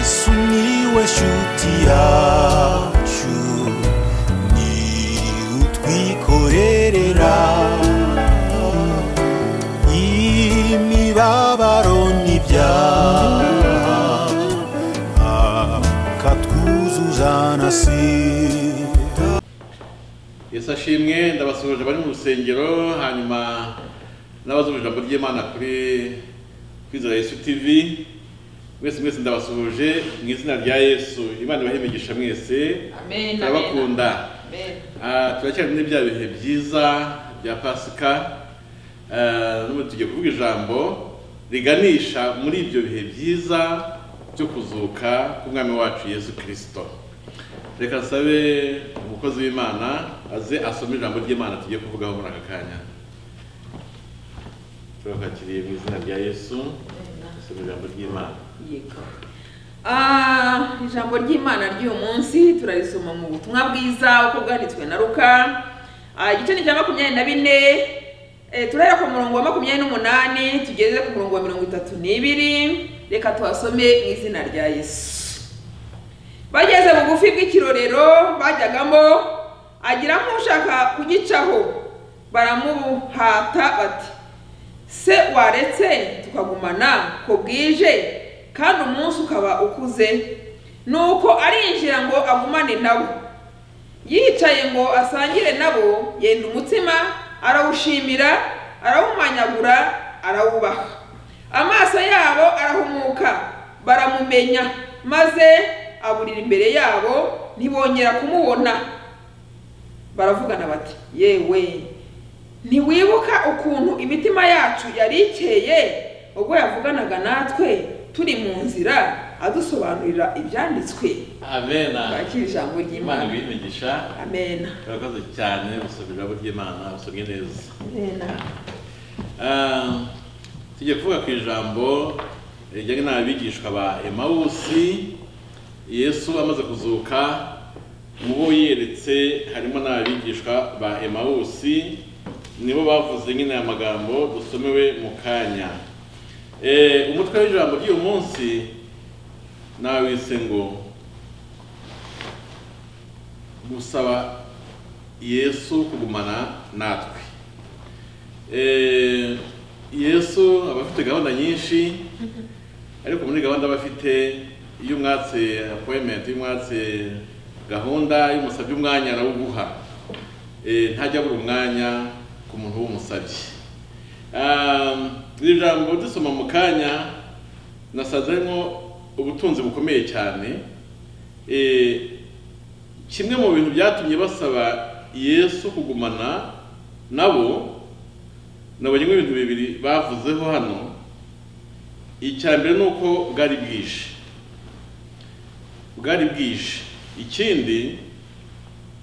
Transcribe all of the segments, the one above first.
sumiłeś utiaciu ni utwikorerera imibabaro n'ibyaha akatwuzuza na sida Yesu ashimwe ndabasuhuje bari mu rusengero hanyuma n'abazumva ijambo ry'imana kuri kwizera yesu tv mwese mwese ndabasuhuje mu izina rya yesu imana ibahe imigisha mwese Amen, turabakunda Amen. Ah, turacyari muri bya bihe byiza bya pasika Ah, n'ubu tugiye kuvuga ijambo riganisha muri ibyo bihe byiza byo kuzuka k'umwami wacu yesu kirisito reka nsabe umukozi w'imana aze asome ijambo ry'imana tugiye kuvugaho muri aka kanya turakwakiriye mu izina rya yesu asome ijambo ry'imana Yego. Ah, ijambo ry'imana ry'uyu munsi turarisoma mu butumwa bwiza uko bwanditswe na ruka Ah, igice ni cya makumyabiri na bine Eh, turahera ku murongo wa makumyabiri n'umunani tugeze ku murongo wa mirongo itatu n'ibiri reka tuhasome mu izina rya yesu bageze bugufi bw'ikirorero bajyagamo agira nk'ushaka kugicaho baramuhata bati se waretse tukagumana ko bwije kandi umunsi ukaba ukuze nuko arinjira ngo agumane nabo yicaye ngo asangire nabo yenda umutsima arawushimira arawumanyagura arawubaha amaso yabo arahumuka baramumenya maze aburira imbere yabo ntibongera kumubona baravugana bati yewe ntiwibuka ukuntu imitima yacu yari ikeye ubwo yavuganaga natwe turi mu nzira adusobanurira ibyanditswe amena Twakire ijambo imana ry'imana ibahe imigisha amena turakoze cyane gusoma ijambo ry'imana usomye neza amena Ah, tugiye kuvuga ku ijambo rijyanye n'abigishwa ba emawusi yesu amaze kuzuka mu bo yeretse harimo n'abigishwa ba emawusi nibo bavuze nyine aya magambo dusomewe mu kanya Eh, umutwe w'ijambo ry'uyu munsi nawise ngo gusaba yesu kugumana natwe Eh, yesu aba afite gahunda nyinshi ariko muri gahunda aba afite iyo umwatse apoyimenti iyo umwatse gahunda iyo umusabye umwanya arawuguha Eh, ntajya abura umwanya ku muntu w'umusabye Um, iri jambo dusoma mu kanya nasanze harimo ubutunzi bukomeye cyane Eh, kimwe mu bintu byatumye basaba yesu kugumana nabo nabonye nk'ibintu bibiri bavuzeho hano icya mbere ni uko bwari bwije bwari bwije ikindi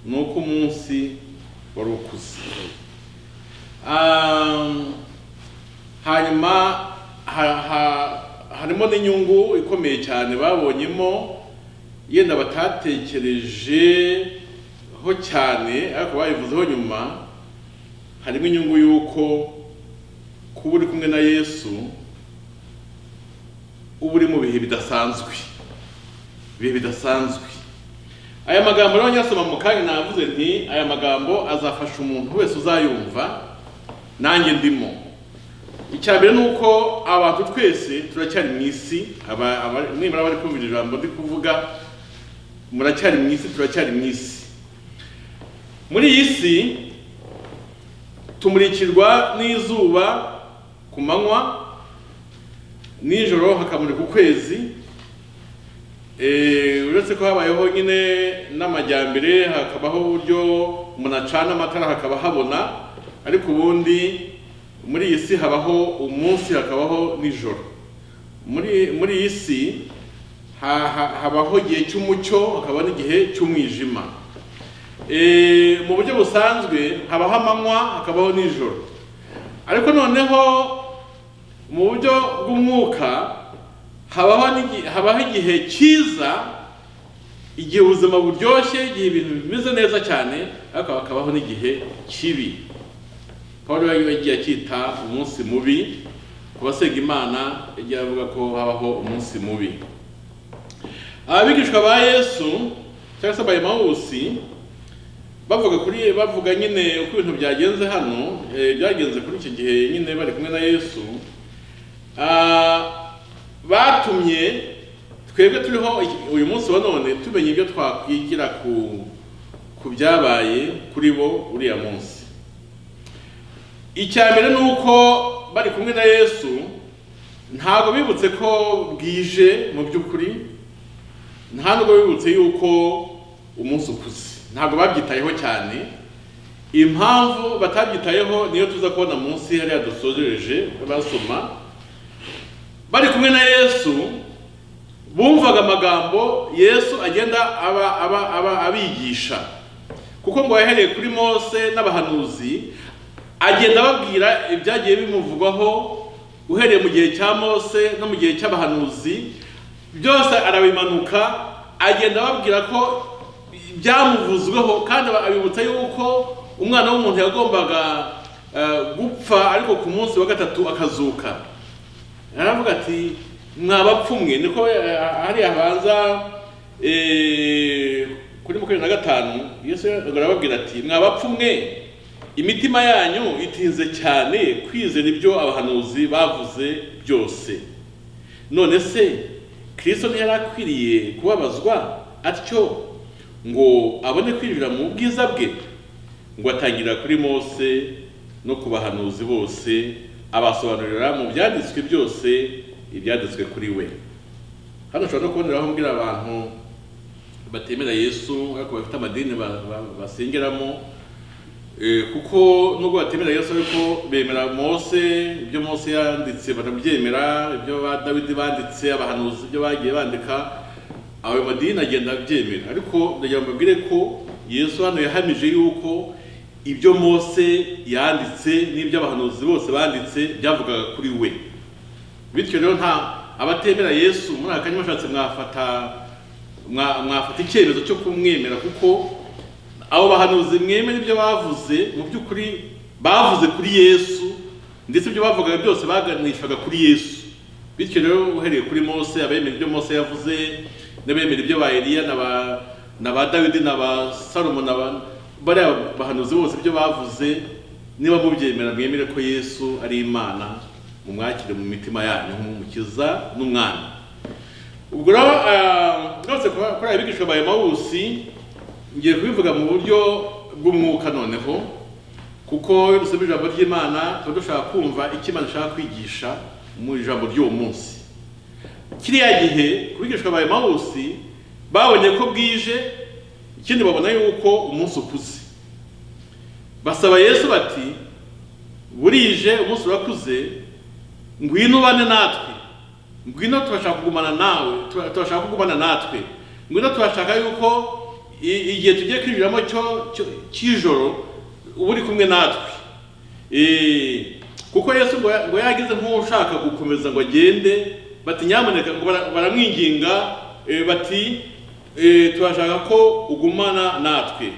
ni uko umunsi wari ukuze Um, hanyuma ha- ha- harimo n'inyungu ikomeye cyane babonyemo yenda batatekerejeho cyane ariko bayivuzeho nyuma harimo inyungu y'uko kuba uri kumwe na yesu uba uri mu bihe bidasanzwe ibihe bidasanzwe aya magambo rero nyasoma mu kanya navuze nti aya magambo azafasha umuntu wese uzayumva nanjye ndimo icya mbere ni uko abantu twese turacyari mu isi aba- aba- nibura bari kumva iri jambo ndi kuvuga muracyari mu isi turacyari mu isi muri iyi si tumurikirwa n'izuba ku manywa nijoro hakamurika ukwezi Eh, uretse ko habayeho nyine n'amajyambere hakabaho uburyo umuntu acana amatara hakaba habona ariko ubundi muri iyi si habaho umunsi hakabaho nijoro muri muri iyi si ha- ha- habaho igihe cy'umucyo hakaba n'igihe cy'umwijima Eh, mu buryo busanzwe habaho amanywa hakabaho nijoro ariko noneho mu buryo bw'umwuka habaho n'igi- habaho igihe cyiza igihe ubuzima buryoshye igihe ibintu bimeze neza cyane ariko hakabaho n'igihe kibi paul yagiye akita umunsi mubi ku basenga imana yagiye avuga ko habaho umunsi mubi abigishwa ba yesu cyangwa se abayemawusi bavuga kuri bavuga nyine uko ibintu byagenze hano eh, byagenze kuri icyo gihe nyine bari kumwe na yesu Ah, batumye twebwe turiho iki- uyu munsi wa none tumenya ibyo twakwigira ku ku byabaye kuri bo uriya munsi icya mbere ni uko bari kumwe na yesu ntabwo bibutse ko bwije mu by'ukuri nta nubwo bibutse yuko umunsi ukuze ntabwo babyitayeho cyane impamvu batabyitayeho niyo tuza kubona munsi hariya dusojereje basoma bari kumwe na yesu bumvaga amagambo yesu agenda aba aba aba abigisha kuko ngo yahereye kuri mose n'abahanuzi agenda ababwira ibyagiye bimuvugwaho uhereye mu gihe cya mose no mu gihe cy'abahanuzi byose arabimanuka agenda ababwira ko byamuvuzweho kandi abibutsa yuko umwana w'umuntu yagombaga eh, gupfa ariko ku munsi wa gatatu akazuka aravuga ati mwabapfumwe niko eh, hari habanza eh, kuri makumyabiri na gatanu yesu arababwira ati mwabapfumwe imitima yanyu itinze cyane kwizera ibyo abahanuzi bavuze byose none se kirisito ntiyari akwiriye kubabazwa atyo ngo abone kwinjira mu bwiza bwe ngo atangira kuri mose no ku bahanuzi bose abasobanurira mu byanditswe byose ibyanditswe kuri we hano ushobora no kuboneraho mbwira abantu batemera yesu ariko bafite amadini ba- ba- basengeramo Eh, kuko nubwo batemera yesu ariko bemera mose ibyo mose yanditse barabyemera ibyo ba dawidi banditse abahanuzi ibyo bagiye bandika ayo madini agenda abyemera ariko ndagira ngo mbabwire ko yesu hano yahamije yuko ibyo mose yanditse n'ibyo abahanuzi bose banditse byavugaga kuri we bityo rero nta abatemera yesu muri aka kanya bashatse mwafata mwa- mwafata icyemezo cyo kumwemera kuko abo bahanuzi mwemera ibyo bavuze mu by'ukuri bavuze kuri yesu ndetse ibyo bavugaga byose baganishaga kuri yesu bityo rero uhereye kuri mose abemera ibyo mose yavuze n'abemera ibyo ba eliya na ba- na ba dawidi na ba salomo na ba bariya bahanuzi bose ibyo bavuze niba mubyemera mwemere ko yesu ari imana mumwakire mu mitima yanyu nk'umukiza n'umwana ubwo rero ah, rwose kuba- kuri aya bigisha bayo mawusi ngiye kubivuga mu buryo bw'umwuka noneho kuko iyo dusoma ijambo ry'imana tuba dushaka kumva icyo imana ishaka kwigisha mu ijambo ry'uwo munsi kiriya gihe ku bigishwa ba emawusi babonye ko bwije ikindi babona yuko umunsi ukuze basaba yesu bati burije umunsi urakuze ngwino ubane natwe ngwino turashaka kugumana nawe tura- turashaka kugumana natwe ngwino turashaka yuko i- igihe tugiye kwinjiramo cyo- cyo- cy'ijoro uba uri kumwe natwe Eh, kuko yesu ngo ya- ngo yagize nk'ushaka gukomeza ngo agende bati nyamuneka ngo bara- baramwinginga eh, bati eh, turashaka ko ugumana natwe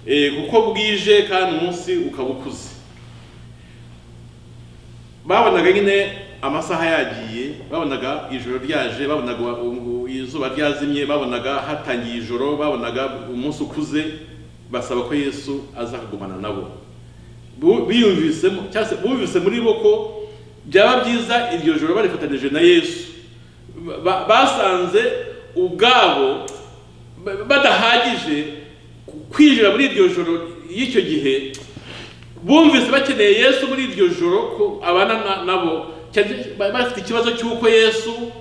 Eh, kuko bwije kandi umunsi ukaba ukuze babonaga nyine amasaha yagiye babonaga ijoro ryaje babonaga u- u- izuba ryazimye babonaga hatangiye ijoro babonaga umunsi ukuze basaba ko yesu aza kugumana nabo Bu- biyumvisemo cyangwa se bumvise muri bo ko byaba byiza iryo joro barifatanije na yesu Ba- basanze ubwabo ba- badahagije kwinjira muri iryo joro y'icyo gihe bumvise bakeneye yesu muri iryo joro ko abana na- nabo Cyane- ba- bafite ikibazo cy'uko yesu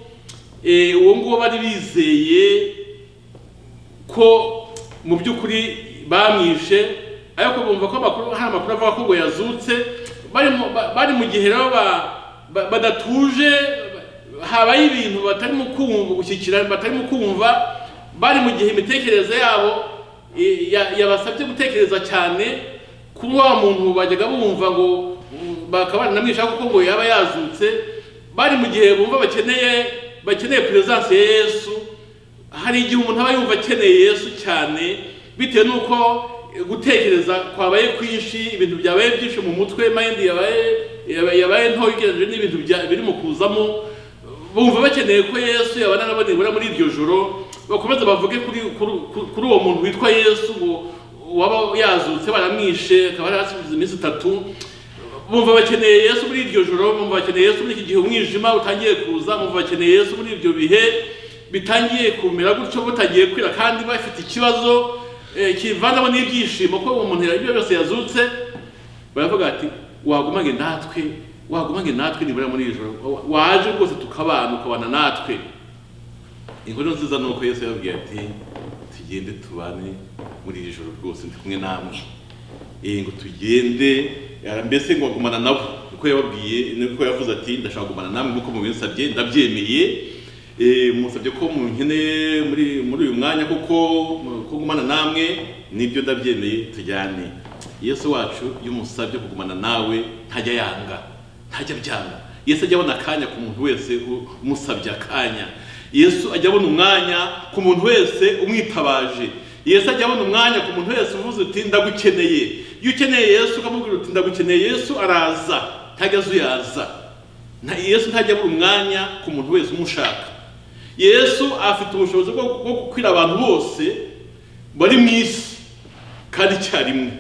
eh, uwo nguwo bari bizeye ko mu by'ukuri bamwishe ariko bumva ko amakuru hari amakuru avuga ko ngo yazutse bari mu- ba- bari mu gihe rero ba- ba- badatuje ba- habaye ibintu batarimo kumva gushyikirana batarimo kumva bari mu gihe imitekerereze yabo eh, ya- yabasabye gutekereza cyane kuba wa muntu bajyaga bumva ngo mm, bakaba baranamwisha kuko ngo yaba yazutse bari mu gihe bumva bakeneye bakeneye peresanse ya yesu hari igihe umuntu aba yumva akeneye yesu cyane bitewe n'uko eh, gutekereza kwabaye kwinshi ibintu byabaye byinshi mu mutwe mayindi yabaye yabaye yabaye nto ugereranyije n'ibintu bya- birimo kuzamo bumva bakeneye ko yesu yabana nabo nibura muri iryo joro bakomeza bavuge kuri kuri- kuri- kuri uwo muntu witwa yesu ngo waba yazutse baramwishe akaba yari hasize iminsi itatu bumva bakeneye yesu muri iryo joro bumva bakeneye yesu muri iki gihe umwijima utangiye kuza bumva bakeneye yesu muri ibyo bihe bitangiye kumera gutyo butagiye kwira kandi bafite ikibazo eh, kivanamo n'ibyishimo ko uwo muntu ibyo byose yazutse baravuga ati wagumange natwe wagumange natwe nibura muri iri joro wa- waje rwose tukabana ukabana natwe inkuru nziza ni uko yesu yababwiye ati tugende tubane muri iri joro rwose ndi kumwe namwe Eh, ngo tugende eh, mbese ngo agumana nabo niko yababwiye niko yavuze ati ndashaka kugumana namwe nk'uko mubinsabye ndabyemeye Eh, musabye ko munkeneye muri muri uyu mwanya kuko ko gumana namwe nibyo ndabyemeye tujyane yesu wacu iyo umusabye kugumana nawe ntajya yanga ntajya byanga yesu ajya abona akanya ku muntu wese u- umusabye akanya yesu ajya abona umwanya ku muntu wese umwitabaje yesu ajya abona umwanya ku muntu wese uvuze uti ndagukeneye iyo ukeneye yesu ukamubwira uti ndagukeneye yesu araza ntajyaze uyaza Nta- yesu ntajya abura umwanya ku muntu wese umushaka yesu afite ubushobozi bwo bwo gukwira abantu bose bari mu isi kandi icyarimwe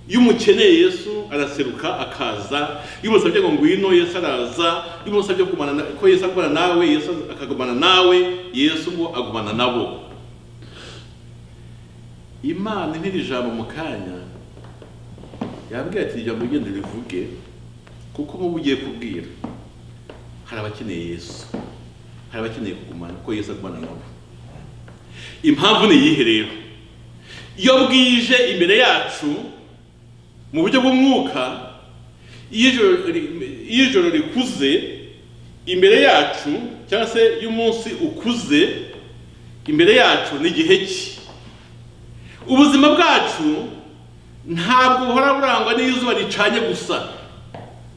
iyo umukeneye yesu araseruka akaza iyo umusabye ngo ngwino yesu araza iyo umusabye kumana na- ko yesu agumana nawe yesu akagumana nawe yesu ngo agumana nabo imana ntiri jambo mu kanya yambwiye ati ijambo ugenda rivuge kuko muba ugiye kubwira hari abakeneye yesu hari abakeneye kugumana ko yesu agumana nabo impamvu ni iyihe rero iyo bwije imbere yacu mu buryo bw'umwuka iyo ijoro ri- iyo ijoro rikuze imbere yacu cyangwa se iyo umunsi ukuze imbere yacu ni igihe ki ubuzima bwacu ntabwo buhora burangwa n'izuba ricanye gusa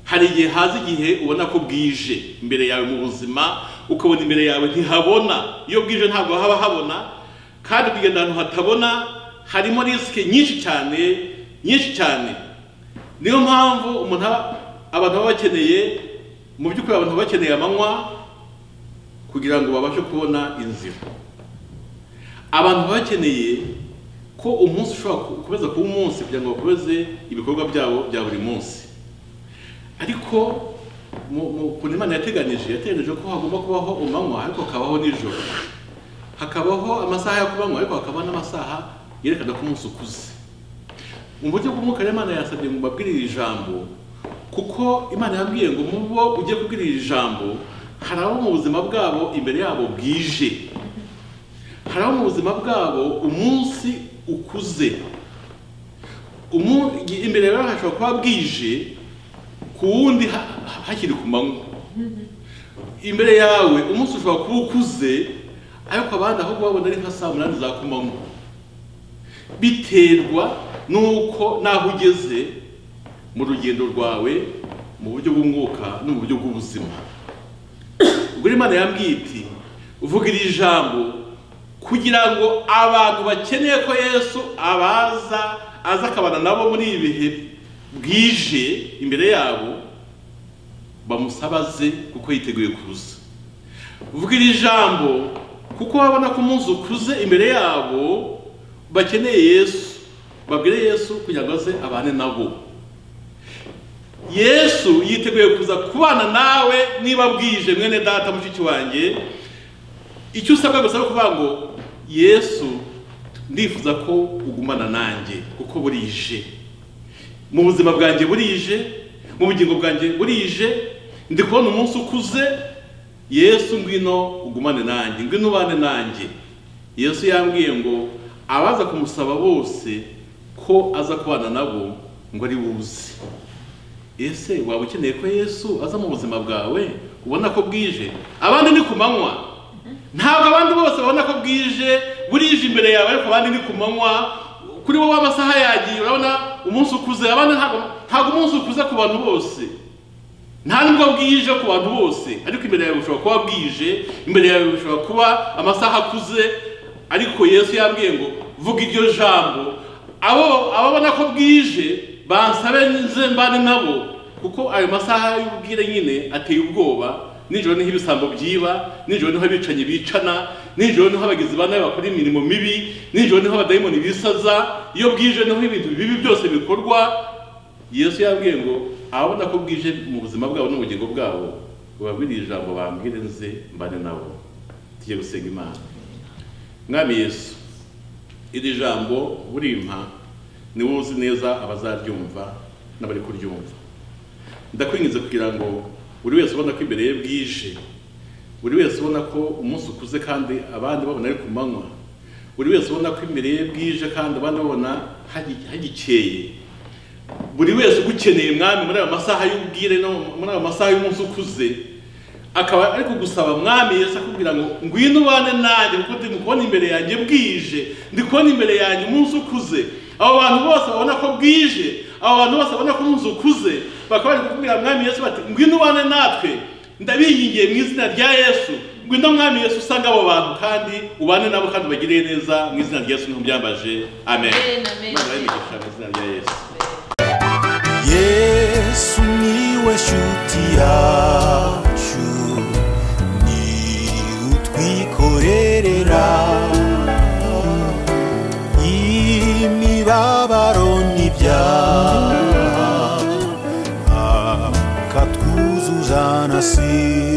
hari igihe haza igihe ubona ko bwije imbere yawe mu buzima ukabona imbere yawe ntihabona iyo bwije ntabwo haba habona kandi kugenda ahantu hatabona harimo risike nyinshi cyane nyinshi cyane niyo mpamvu umuntu aba- abantu baba bakeneye mu by'ukuri abantu baba bakeneye amanywa kugira ngo babashe kubona inzira abantu baba bakeneye ko umunsi ushobora ku- gukomeza kuba umunsi kugira ngo bakomeze ibikorwa byabo bya buri munsi ariko mu- mu kuntu imana yateganyije yateganyije ko hagomba kubaho umanywa ariko hakabaho nijoro hakabaho amasaha yo kubanywa ariko hakabaho n'amasaha yerekana ko umunsi ukuze mu buryo bw'umwuka rero imana yasabye ngo mbabwire iri jambo kuko imana yambwiye ngo mu bo ugiye kubwira iri jambo hari abo mu buzima bwabo imbere yabo bwije hari abo mu buzima bwabo umunsi ukuze Umu- imbere yawe hashobora kuba bwije ku wundi ha- ha- hakiri ku manywa imbere yawe umunsi ushobora kuba ukuze ariko abandi aho kubabona ari nka saa munani za ku manywa biterwa n'uko n'aho ugeze mu rugendo rwawe mu buryo bw'umwuka no mu buryo bw'ubuzima ubwo rero imana yambwiye iti uvuga iri jambo kugira ngo abantu bakeneye ko yesu abaza aza akabana nabo muri ibi bihe bwije imbere yabo bamusabaze kuko yiteguye kuza uvuga iri jambo kuko babona ko umunsi ukuze imbere yabo bakeneye yesu babwire yesu kugira ngo aze abane nabo yesu yiteguye kuza kubana nawe niba bwije mwene data mushiki wanjye icyo usabwa gusa ni ukuvuga ngo yesu ndifuza ko ugumana nanjye kuko burije mu buzima bwanjye burije mu bugingo bwanjye burije ndi kubona umunsi ukuze yesu ngwino ugumane nanjye ngwino ubane nanjye yesu yambwiye ngo abaza kumusaba bose ko aza kubana nabo ngo ari buze ese waba ukeneye ko yesu aza mu buzima bwawe ubona ko bwije abandi ni ku manywa ntabwo abandi bose babona ko bwije burije imbere yawe ariko abandi ni ku manywa kuri wowe amasaha yagiye urabona umunsi ukuze abandi ntabwo ntabwo umunsi ukuze ku bantu bose nta nubwo bwije ku bantu bose ariko imbere yawe bushobora kuba bwije imbere yawe bushobora kuba amasaha akuze ariko yesu yambwiye ngo vuga iryo jambo abo ababona ko bwije bansabe nze mbane nabo kuko ayo masaha y'ubwire nyine ateye ubwoba nijoro niho ibisambo byiba nijoro niho abicanyi bicana nijoro niho abagizi ba nabi bakora imirimo mibi nijoro niho abadayimoni bisaza iyo bwije niho ibintu bibi byose bikorwa yesu yabwiye ngo ababona ko bwije mu buzima bwabo n'ubugingo bwabo bababwiriye ijambo bambwire nze mbane nabo tujye gusenga imana mwami yesu iri jambo burimpa niwe uzi neza abazaryumva n'abari kuryumva ndakwingiza kugira ngo buri wese ubona ko imbere ye bwije buri wese ubona ko umunsi ukuze kandi abandi babona ari ku manywa buri wese ubona ko imbere ye bwije kandi abandi babona hagi- hagikeye buri wese ugukeneye mwami muri ayo masaha y'ubwire no muri ayo masaha y'umunsi ukuze akaba ari kugusaba mwami yesu akubwira ngo ngwino ubane nanjye kuko ndi kubona imbere yanjye bwije ndi kubona imbere yanjye umunsi ukuze abo bantu bose babona ko bwije abo bantu bose babona ko umunsi ukuze bakaba bari kukubwira mwami yesu bati ngwino ubane natwe ndabingingiye mu izina rya yesu ngwino mwami yesu usange abo bantu kandi ubane nabo kandi ubagirire neza mu izina rya yesu niho byambaje amen Amen, amen. Imana yabigisha mu izina rya yesu yesu niwe shuti yacu ni utwikorerera imibabaro n'ibyaha akatwuzuza na si